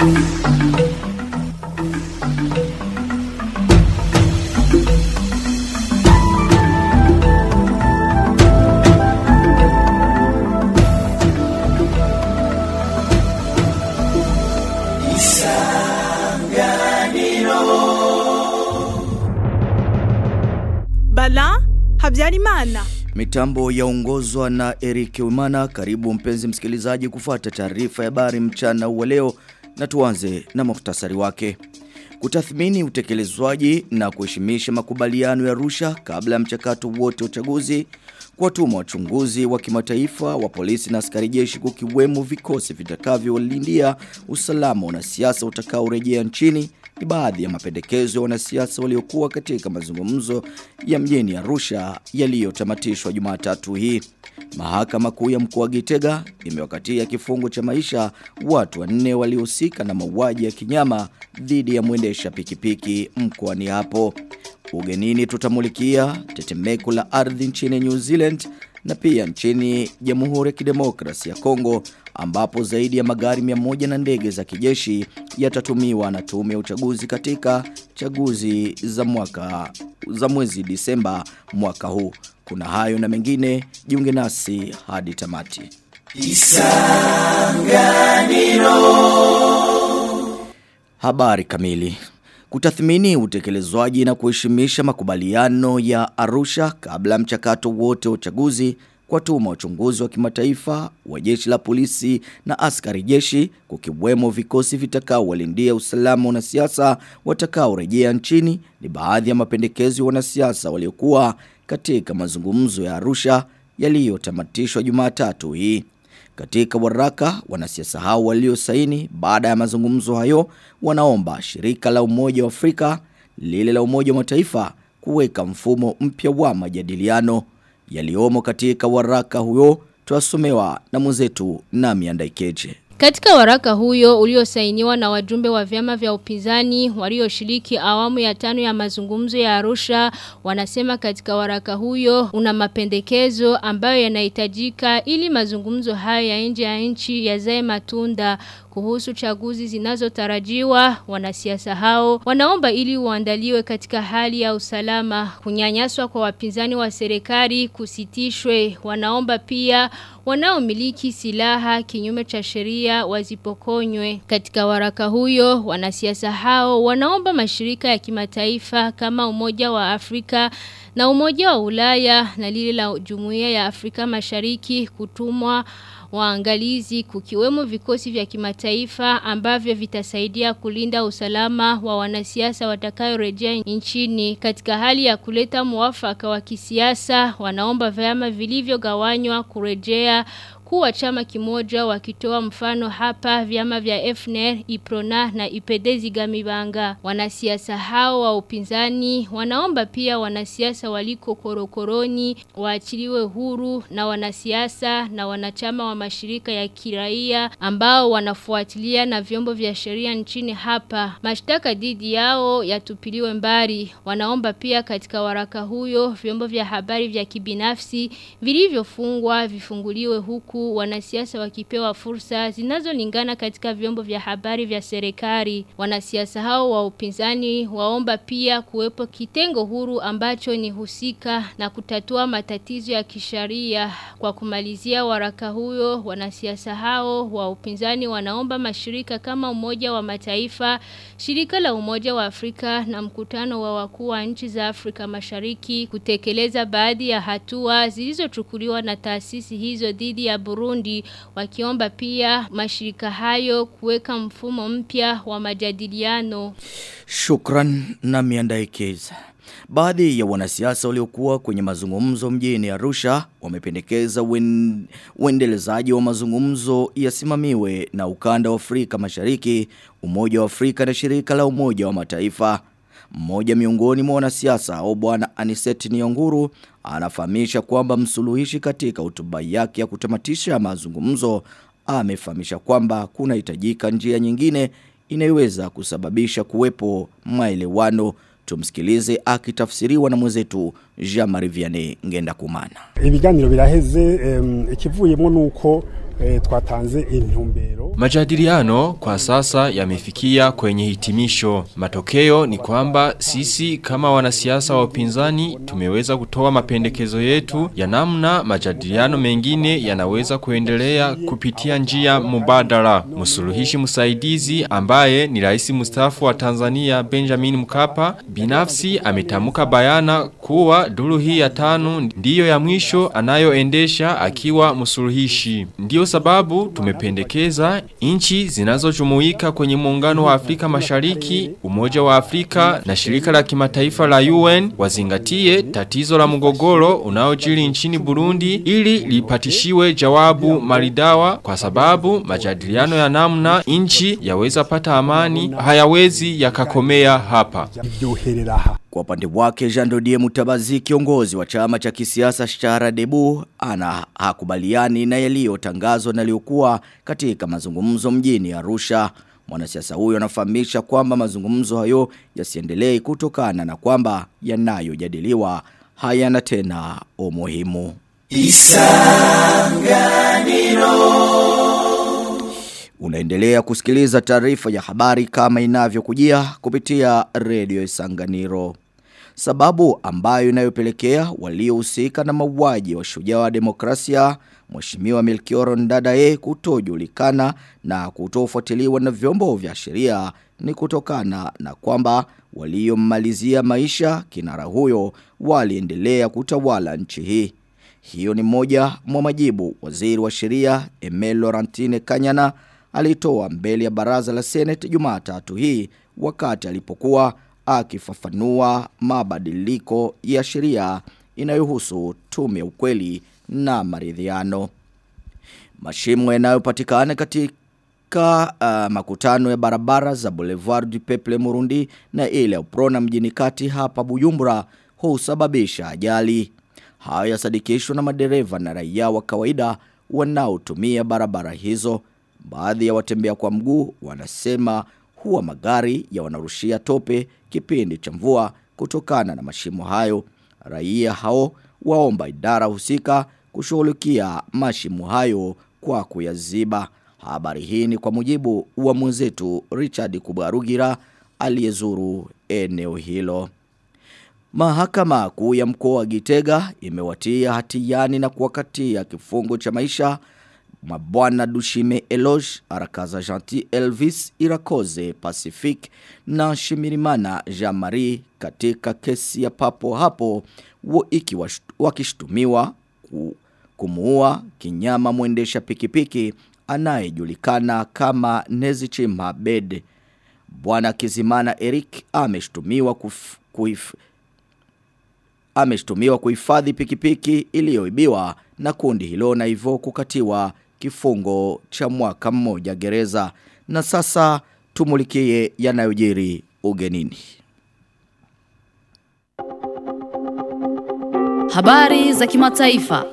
Bala Habyarimana. Mitambo yaongozwa na Eric Umana. Karibu mpenzi msikilizaji kufuata taarifa ya habari mchana wa leo na tuanze na muhtasari wake. Kutathmini utekelezwaji na kuheshimisha makubaliano ya Arusha kabla ya mchakato wote wa uchaguzi, kuwatuma wachunguzi wa kimataifa wa polisi na askari jeshi kukiwemo vikosi vitakavyolindia usalama wa wanasiasa utakaorejea nchini ni baadhi ya mapendekezo ya wanasiasa waliokuwa katika mazungumzo ya mjini Arusha yaliyotamatishwa Jumatatu hii. Mahakama kuu ya mkoa wa Gitega imewakatia kifungo cha maisha watu wanne waliohusika na mauaji ya kinyama dhidi ya mwendesha pikipiki mkoani hapo. Ugenini tutamulikia tetemeko la ardhi nchini New Zealand na pia nchini Jamhuri ya Kidemokrasia ya Kongo ambapo zaidi ya magari 100 na ndege za kijeshi yatatumiwa na tume ya uchaguzi katika chaguzi za mwaka za mwezi Disemba mwaka huu. Kuna hayo na mengine, jiunge nasi hadi tamati. Habari kamili. Kutathmini utekelezwaji na kuheshimisha makubaliano ya Arusha kabla mchakato wote wa uchaguzi kwa tuma uchunguzi wa kimataifa wa jeshi la polisi na askari jeshi kukiwemo vikosi vitakao walindia usalama wanasiasa watakao rejea nchini ni baadhi ya mapendekezo ya wanasiasa waliokuwa katika mazungumzo ya Arusha yaliyotamatishwa Jumatatu hii. Katika waraka wanasiasa hao waliosaini baada ya mazungumzo hayo wanaomba shirika la Umoja wa Afrika lile la Umoja wa Mataifa kuweka mfumo mpya wa majadiliano yaliomo katika waraka huyo twasomewa na mwenzetu Nami Andaikeje. Katika waraka huyo uliosainiwa na wajumbe wa vyama vya upinzani walioshiriki awamu ya tano ya mazungumzo ya Arusha wanasema katika waraka huyo una mapendekezo ambayo yanahitajika ili mazungumzo hayo ya nje ya nchi yazae matunda kuhusu chaguzi zinazotarajiwa wanasiasa hao wanaomba ili uandaliwe katika hali ya usalama kunyanyaswa kwa wapinzani wa serikali kusitishwe wanaomba pia wanaomiliki silaha kinyume cha sheria wazipokonywe katika waraka huyo wanasiasa hao wanaomba mashirika ya kimataifa kama umoja wa Afrika na umoja wa Ulaya na lile la Jumuiya ya Afrika Mashariki kutumwa waangalizi kukiwemo vikosi vya kimataifa ambavyo vitasaidia kulinda usalama wa wanasiasa watakayorejea nchini katika hali ya kuleta muafaka wa kisiasa wanaomba vyama vilivyogawanywa kurejea kuwa chama kimoja wakitoa mfano hapa vyama vya FNR, Iprona na Ipedezi Gamibanga. Wanasiasa hao wa upinzani wanaomba pia wanasiasa waliko korokoroni waachiliwe huru na wanasiasa na wanachama wa mashirika ya kiraia ambao wanafuatilia na vyombo vya sheria nchini hapa. Mashtaka dhidi yao yatupiliwe mbali. Wanaomba pia katika waraka huyo vyombo vya habari vya kibinafsi vilivyofungwa vifunguliwe huku wanasiasa wakipewa fursa zinazolingana katika vyombo vya habari vya serikali. Wanasiasa hao wa upinzani waomba pia kuwepo kitengo huru ambacho ni husika na kutatua matatizo ya kisharia. Kwa kumalizia waraka huyo, wanasiasa hao wa upinzani wanaomba mashirika kama Umoja wa Mataifa, Shirika la Umoja wa Afrika na mkutano wa wakuu wa nchi za Afrika Mashariki kutekeleza baadhi ya hatua zilizochukuliwa na taasisi hizo dhidi ya Burundi wakiomba pia mashirika hayo kuweka mfumo mpya wa majadiliano. Shukran na miandaikeza. Baadhi ya wanasiasa waliokuwa kwenye mazungumzo mjini Arusha wamependekeza uen, uendelezaji wa mazungumzo yasimamiwe na ukanda wa Afrika Mashariki, Umoja wa Afrika na shirika la Umoja wa Mataifa. Mmoja miongoni mwa wanasiasa au bwana Aniseti Nionguru anafahamisha kwamba msuluhishi katika hotuba yake ya kutamatisha mazungumzo amefahamisha kwamba kunahitajika njia nyingine inayoweza kusababisha kuwepo maelewano. Tumsikilize akitafsiriwa na mwenzetu Jean-Marie Vianney Ngenda Kumana. Ibiganiro biraheze ikivuyemo nuko twatanze intumbero Majadiliano kwa sasa yamefikia kwenye hitimisho. Matokeo ni kwamba sisi kama wanasiasa wa upinzani tumeweza kutoa mapendekezo yetu ya namna majadiliano mengine yanaweza kuendelea kupitia njia mubadala. Msuluhishi msaidizi ambaye ni rais mstaafu wa Tanzania Benjamin Mkapa binafsi ametamuka bayana kuwa duru hii ya tano ndiyo ya mwisho anayoendesha akiwa msuluhishi. Ndiyo sababu tumependekeza nchi zinazojumuika kwenye muungano wa Afrika Mashariki, Umoja wa Afrika na shirika la kimataifa la UN wazingatie tatizo la mgogoro unaojiri nchini Burundi ili lipatishiwe jawabu maridawa kwa sababu majadiliano ya namna nchi yaweza pata amani hayawezi yakakomea hapa. Kwa upande wake Jean Dodier Mutabazi kiongozi wa chama cha kisiasa Shara Debu ana hakubaliani na yaliyotangazwa na yaliyokuwa katika mazungumzo mjini Arusha. Mwanasiasa huyo anafahamisha kwamba mazungumzo hayo yasiendelee kutokana na kwamba yanayojadiliwa hayana tena umuhimu. Unaendelea kusikiliza taarifa ya habari kama inavyokujia kupitia redio Isanganiro. Sababu ambayo inayopelekea waliohusika na mauaji wa shujaa wa demokrasia Mheshimiwa Melchior Ndadaye kutojulikana na kutofuatiliwa na vyombo vya sheria ni kutokana na kwamba waliommalizia maisha kinara huyo waliendelea kutawala nchi hii. Hiyo ni moja mwa majibu waziri wa sheria Emel Laurentine Kanyana alitoa mbele ya baraza la Senate Jumatatu hii wakati alipokuwa akifafanua mabadiliko ya sheria inayohusu tume ya ukweli na maridhiano. Mashimo yanayopatikana katika uh, makutano ya barabara za Boulevard du Peuple Murundi na ile ya Uprona mjini kati hapa Bujumbura husababisha ajali. Hayo yasadikishwa na madereva na raia wa kawaida wanaotumia barabara hizo. Baadhi ya watembea kwa mguu wanasema huwa magari ya wanarushia tope kipindi cha mvua kutokana na mashimo hayo. Raia hao waomba idara husika kushughulikia mashimo hayo kwa kuyaziba. Habari hii ni kwa mujibu wa mwenzetu Richard Kubarugira aliyezuru eneo hilo. Mahakama kuu ya mkoa wa Gitega imewatia hatiani na kuwakatia kifungo cha maisha mabwana Dushime Eloge, Arakaza Gentil Elvis, Irakoze Pacific na Shimirimana Jean-Marie katika kesi ya papo hapo iki wakishtumiwa ku, kumuua kinyama mwendesha pikipiki anayejulikana kama Nezichima Bede. Bwana Kizimana Eric ameshtumiwa kuf, kuif, ameshtumiwa kuhifadhi pikipiki iliyoibiwa na kundi hilo na hivyo kukatiwa kifungo cha mwaka mmoja gereza. Na sasa tumulikie yanayojiri ugenini. Habari za kimataifa.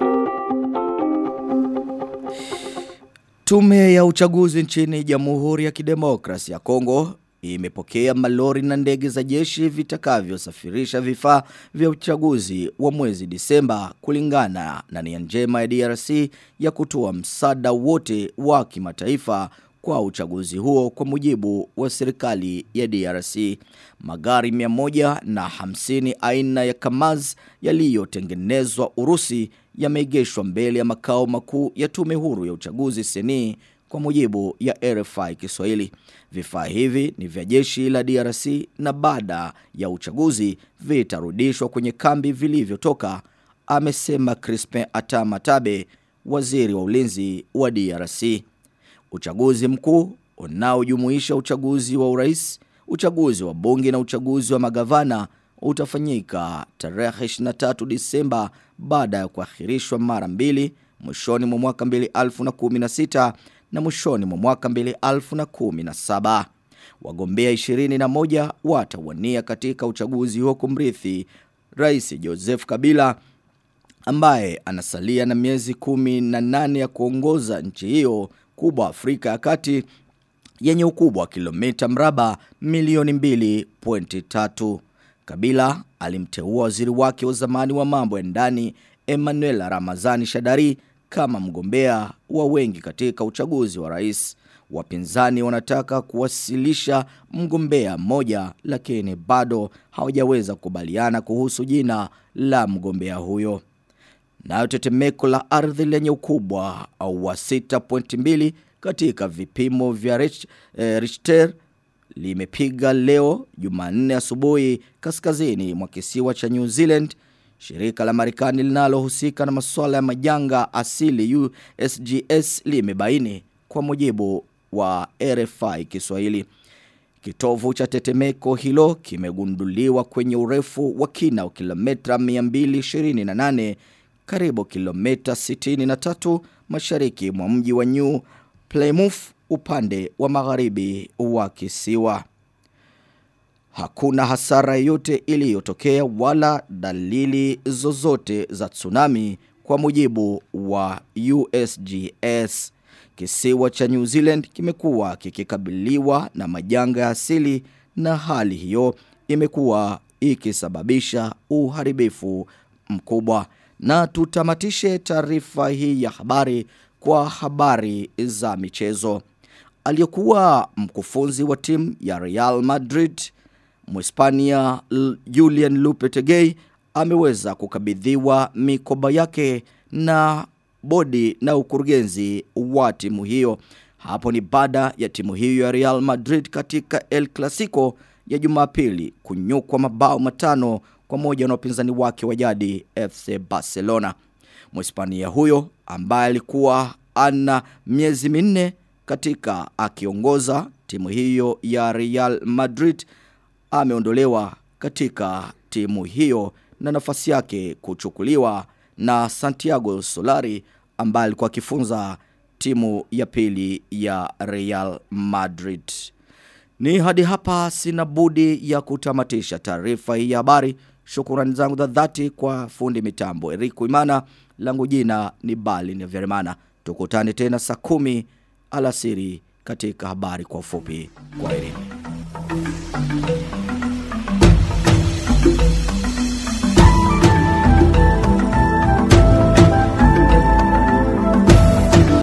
Tume ya uchaguzi nchini Jamhuri ya Kidemokrasia ya Kongo imepokea malori na ndege za jeshi vitakavyosafirisha vifaa vya uchaguzi wa mwezi Disemba kulingana na nia njema ya DRC ya kutoa msaada wote wa kimataifa kwa uchaguzi huo kwa mujibu wa serikali ya DRC. Magari 150 aina ya Kamaz yaliyotengenezwa Urusi yameegeshwa mbele ya makao makuu ya tume huru ya uchaguzi seni kwa mujibu ya RFI Kiswahili. Vifaa hivi ni vya jeshi la DRC na baada ya uchaguzi vitarudishwa kwenye kambi vilivyotoka, amesema Crispin Atamatabe, waziri wa ulinzi wa DRC. Uchaguzi mkuu unaojumuisha uchaguzi wa urais, uchaguzi wa bunge na uchaguzi wa magavana utafanyika tarehe 23 Disemba baada ya kuahirishwa mara mbili mwishoni mwa mwaka 2016 na mwishoni mwa mwaka 2017. Wagombea 21 watawania katika uchaguzi huo kumrithi Rais Joseph Kabila ambaye anasalia na miezi 18 ya kuongoza nchi hiyo kubwa Afrika ya Kati yenye ukubwa wa kilomita mraba milioni 2.3. Kabila alimteua waziri wake wa zamani wa mambo ya ndani Emmanuel Ramazani Shadari kama mgombea wa wengi katika uchaguzi wa rais. Wapinzani wanataka kuwasilisha mgombea mmoja lakini bado hawajaweza kukubaliana kuhusu jina la mgombea huyo. Nayo tetemeko la ardhi lenye ukubwa au wa 6.2 katika vipimo vya Rich, eh, Richter limepiga leo Jumanne asubuhi kaskazini mwa kisiwa cha New Zealand. Shirika la Marekani linalohusika na masuala ya majanga asili USGS limebaini kwa mujibu wa RFI Kiswahili. Kitovu cha tetemeko hilo kimegunduliwa kwenye urefu wa kina wa kilomita 228 karibu kilomita 63 mashariki mwa mji wa New Plymouth upande wa magharibi wa kisiwa. Hakuna hasara yote iliyotokea wala dalili zozote za tsunami kwa mujibu wa USGS. Kisiwa cha New Zealand kimekuwa kikikabiliwa na majanga ya asili na hali hiyo imekuwa ikisababisha uharibifu mkubwa. Na tutamatishe taarifa hii ya habari kwa habari za michezo. Aliyekuwa mkufunzi wa timu ya Real Madrid Mhispania Julian Lopetegui ameweza kukabidhiwa mikoba yake na bodi na ukurugenzi wa timu hiyo. Hapo ni baada ya timu hiyo ya Real Madrid katika El Clasico ya Jumapili kunyukwa mabao matano kwa moja na wapinzani wake wa jadi FC Barcelona. Mhispania huyo ambaye alikuwa ana miezi minne katika akiongoza timu hiyo ya Real Madrid ameondolewa katika timu hiyo na nafasi yake kuchukuliwa na Santiago Solari ambaye alikuwa akifunza timu ya pili ya Real Madrid. Ni hadi hapa sina budi ya kutamatisha taarifa hii ya habari. Shukrani zangu za dhati kwa fundi mitambo Eric Imana, langu jina ni Bali ni Vermana. Tukutane tena saa kumi alasiri katika habari kwa ufupi. Kwa elimu.